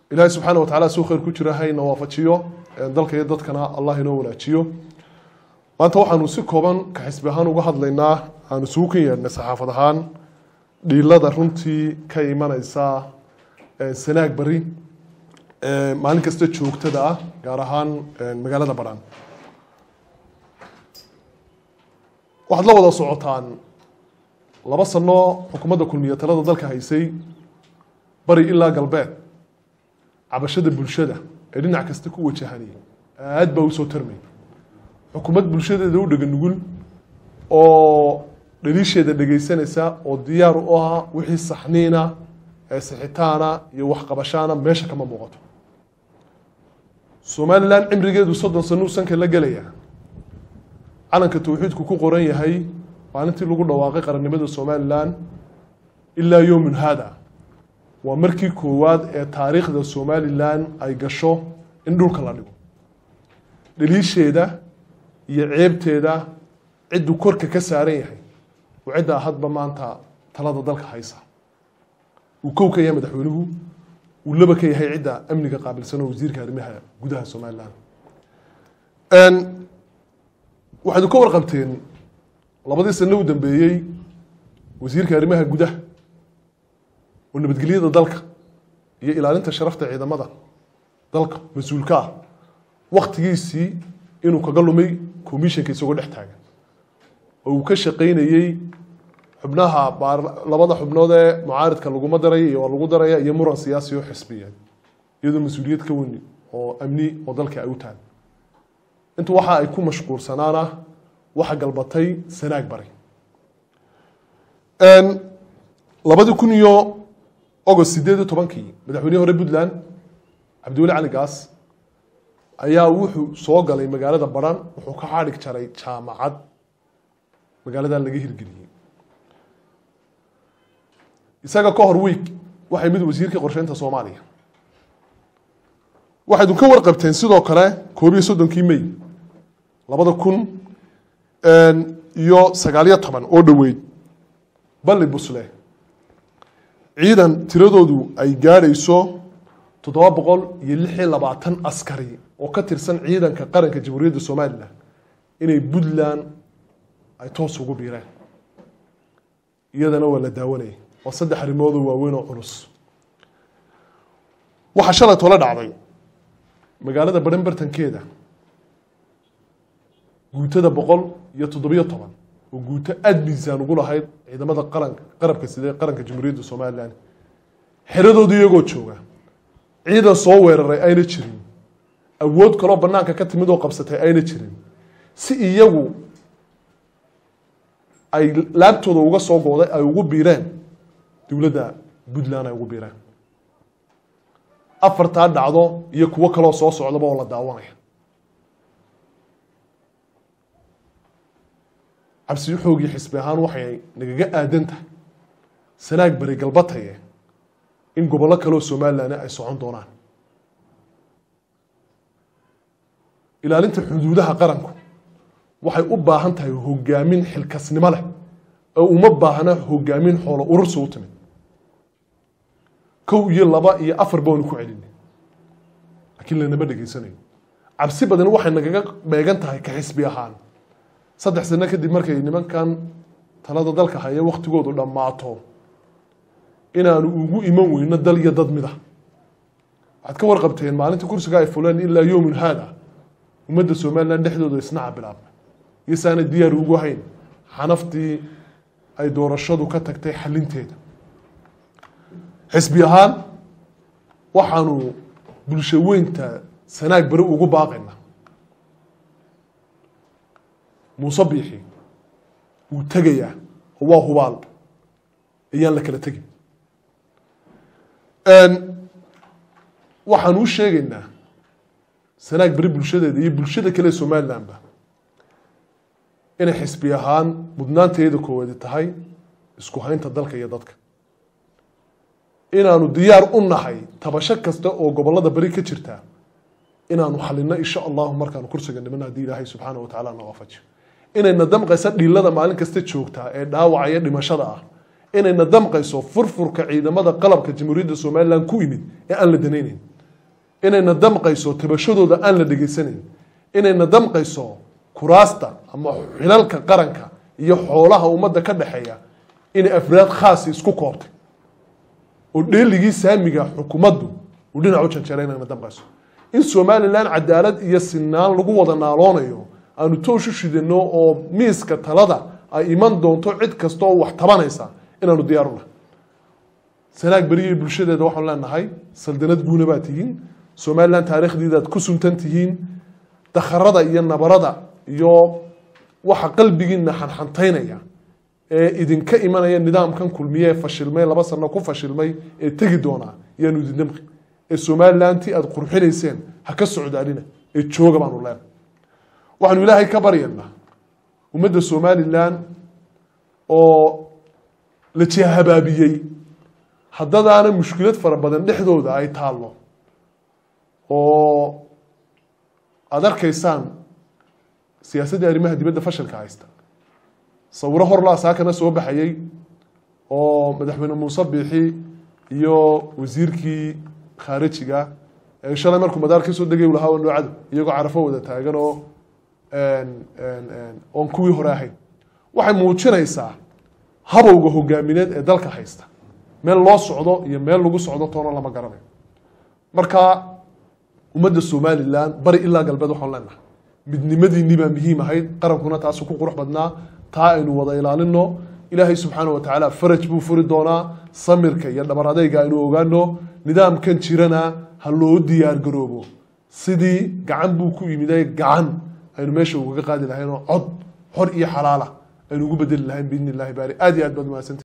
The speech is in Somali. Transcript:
ilaahay subxaana wa tacala suu khayr ku jira hayna waafajiyo dalka iyo dadkana allah inoo wanaajiyo maanta waxaanu si kooban ka xisbi ahaan uga hadlaynaa aanu isugu kan yeedhnay saxaafad ahaan dhiilada runtii ka imaneysa sanaag bari maalin kasta joogtada ah gaar ahaan magaalada badhaan waxaad la wada socotaan laba sano xukuumadda kulmiye talada dalka haysay bari ilaa galbeed cabashada bulshada ee dhinac kasta ku wajahanay aad baa usoo tarmay xukuumad bulshadeeda u dhega nugul oo dhaliisheeda dhegaysanaysa oo diyaar u ah wixii saxniina ee sixitaana iyo waxqabashaana meesha kama muuqato somalilan cimrigeedu soddon sanuu sanka la gelaya calanka tawxiidku ku qoran yahay maalintii lagu dhawaaqay qarannimada somalilan ilaa yowmun hada waa markii koowaad ee taariikhda somalilan ay gasho in dhulka la dhigo dhaliisheeda iyo ceebteeda cidduu korka ka saaran yahay oo ciddaa hadba maanta talada dalka haysa uu kow ka yahay madaxweynuhu uu laba ka yahay cidda amniga qaabilsan oo wasiirka arrimaha gudaha somalilan waxaydu ka warqabteen labadii sano u dambeeyey wasiirka arrimaha gudaha oo nabadgelyada dalka iyo ilaalinta sharafta ciidamada dalka mas-uulka ah waktigiisii inuu kaga lumay commissionka isagoo dhex taagan oo uu ka shaqaynayey xubnaha labada xubnood ee mucaaridka laguma daraya iyo waa lagu daraya iyo muran siyaasi oo xisbiyeed iyadoo mas-uuliyad ka weyni oo amni oo dalka ay u tahay intu waxa ay ku mashquulsanaana waxa galbatay sanaag bari labadii kun iyo agost sideed iyo tobankii madaxweynihii hore puntland cabdiweli cali gaas ayaa wuxuu soo galay magaalada baran wuxuu ka xadhig jaray jaamacad magaaladan laga hirgeliyey isaga ka hor week waxay mid wasiirkii qorsheynta soomaaliya waxaydu ka warqabteen sidoo kale koob iyo soddonkii may labada kun iyo sagaaliyo toban oo dhoweyd balli busle ciidan tiradoodu ay gaadhayso toddoba boqol iyo lix iyo labaatan askari oo ka tirsan ciidanka qaranka jamhuuriyadda somalilan inay puntland ay toos ugu biireen iyadana waa la daawanayay waa saddex arrimoodoo waaweyn oo culus waxaa shalay tole dhacday magaalada baran bartankeeda guutada boqol iyo toddobiyo toban oo guuto aada miisaan ugu lahayd ciidamada qaranka qarabka sida qaranka jamhuuriyadda somalilan xeradooda iyagoo jooga ciidan soo weeraray ayna jirin awood kaloo banaanka ka timid oo qabsatay ayna jirin si iyagu ay laabtooda uga soo gooday ay ugu biireen dowladda puntland ay ugu biireen afartaa dhacdo iyo kuwo kaloo soo socdaba oo la daawanaya cabsiyo xoogii xisbi ahaan waxay nagaga aadan tahay sanaag beri galbataye in gobollo kaleoo somalilan ay socon doonaan ilaalinta xuduudaha qaranku waxay u baahan tahay hogaamin xilkasnimo leh oo uma baahna hogaamin xoolo urursa u timid kow iyo laba iyo afar baanu ku celinay laakiin lanama dhegaysanayo cabsi badan waxay nagaga beegan tahay ka xisbi ahaan saddex sano kadib markay nimankan talada dalka haya waktigoodu dhammaato inaanu ugu iman weyno dal iyo dad mida waxaad ka warqabteen maalinta kursiga ay fuleen ilaa yowmun haada ummadda somalilan dhexdooda isnaca bilaabmay iyosaana diyaar ugu hayn xanaftii ay doorashadu ka tagtay xalinteeda xisbi ahaan waxaanu bulsho weynta sanaag beri ugu baaqayna muuse biixi wuu tegayaa oo waa hubaal ayaan la kala tegin waxaan u sheegaynaa sanaag beri bulshadeeda iyo bulshada kale somalilanba inay xisbi ahaan mudnaanteeda koowaadi tahay isku haynta dalka iyo dadka inaanu diyaar u nahay tabasho kasta oo gobolada beri ka jirta inaanu xalino insha allahu markaanu kursiga niman haddii ilaahay subxaana wa tacaala na waafajiyo inayna damqayso dhiilada maalin kasta joogtaa ee dhaawacaya dhimashada ah inayna damqayso furfurka ciidamada qalabka jamhuuriyadda somalilan ku imid ee aan la danaynayn inayna damqayso tabashadooda aan la dhegaysanayn inayna damqayso kuraasta ama xilalka qaranka iyo xoolaha ummadda ka dhexeeya inay afraad khaasi isku koobtay oo dheeligii saamiga xukuumaddu uu dhinac u janjeera inayna damqayso in somalilan cadaalad iyo sinaan lagu wada naaloonayo aanu toosh u shidano oo miiska talada ay iman doonto cid kasta oo wax tabanaysa inaanu diyaar unahay sanaag beriya bulshadeeda waxaanu leenahay saldanad guuna baa tihiin somalilan taariikhdiidaad ku suntan tihiin dakharada iyo nabarada iyo waxa qalbigiina xanxantaynaya ee idinka imanaya nidaamkan kulmiye ee fashilmay laba sano ku fashilmay ee tegi doonaa yaanu idin damqi ee somalilantii aada qurxinayseen ha ka socdaalina ee jooga baanu leenahay waxaanu ilaahay ka baryaynaa ummadda somalilan oo la jihabaabiyey haddadaana mushkilad fara badan dhexdooda ay taallo oo aada arkaysaan siyaasaddii arrimaha dibadda fashilka haysta sawiro horlaa saakana soo baxayey oo madaxweyne muuse biixi iyo wasiirkii khaarijiga ee shalay markuu madaar ka soo degay lahaa noocada iyagoo carafo wada taagan oo oon kuwii hore ahayn waxay muujinaysaa habowga hogaamineed ee dalka haysta meel loo socdo iyo meel lagu socdo toona lama garanayo marka ummadda somalilan bari ilaa galbeed waxaan leenahay midnimadiinii baa muhiim ahayd qarankuna taasu ku qurux badnaa taa aynu wada ilaalino ilaahay subxaana wa tacaala faraj buu furi doonaa samirka iyo dhabar adeyga aynu ogaano nidaamkan jirana ha loo diyaar garoobo sidii gacan buu ku yimiday gacan aynu meesha ugaga qaadi lahayn oo cod xor iyo xalaala aynu ugu bedeli lahayn biidni illahi baari aad iyo aad baad mahadsanti